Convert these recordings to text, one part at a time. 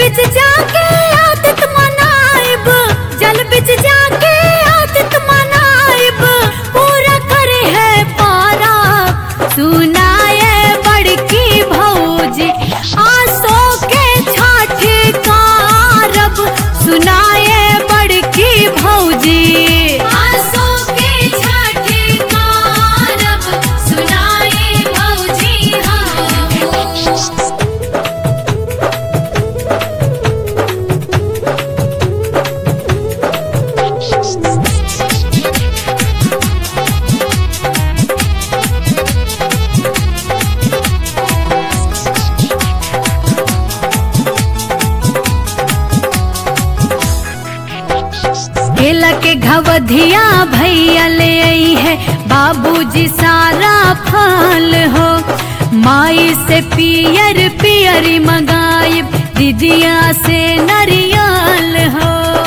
बिच जाके आदत मनाइब जल बिच जाके आदत मनाइब पूरा करे है पारा सुनाए बड़की भौजी आसो के छठ कारब सुनाए बड़की भौजी आसो के छठ कारब सुनाए भौजी हम केला के घवधिया भैया ले आई है बाबूजी सारा फल हो माई से पियर पियरी मंगाइब दीदिया से नरियल हो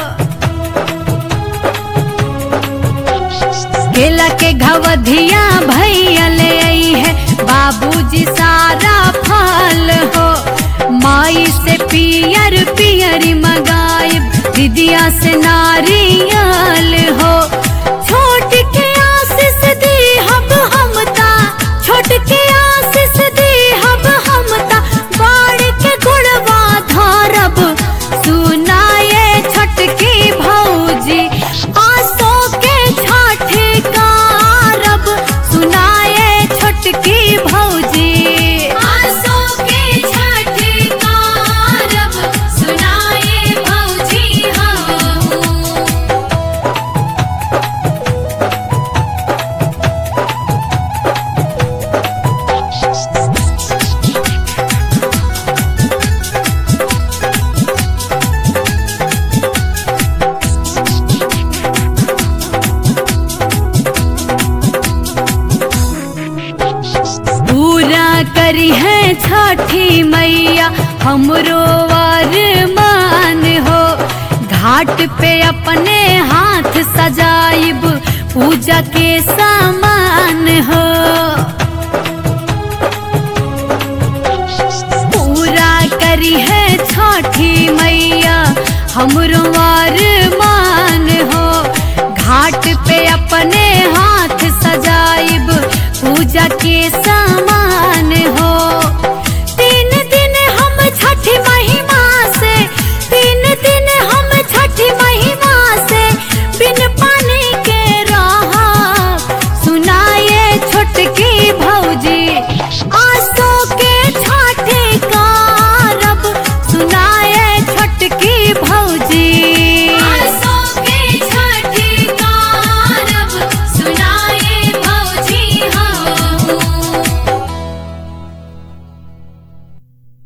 केला के घवधिया भैया ले आई है बाबूजी सारा फल हो माई से पियर पियरी मंगाइब दीदिया से नारियल हो छोट के आशीष दी हम हमता छोट के आशीष दी हम हमता बाड़ के गुणवा धारब सुनाए छटकी भौजी आसो के छठ कारब सुनाए छटकी भौजी आसो के छठ कारब सुनाए भौजी हम पूरा करी है छठी मैया हमरो मान हो घाट पे अपने हाथ सजाइब पूजा के सामान हो पूरा करी है छठी मैया हमरो मान हो घाट पे अपने हाथ सजाइब पूजा के सा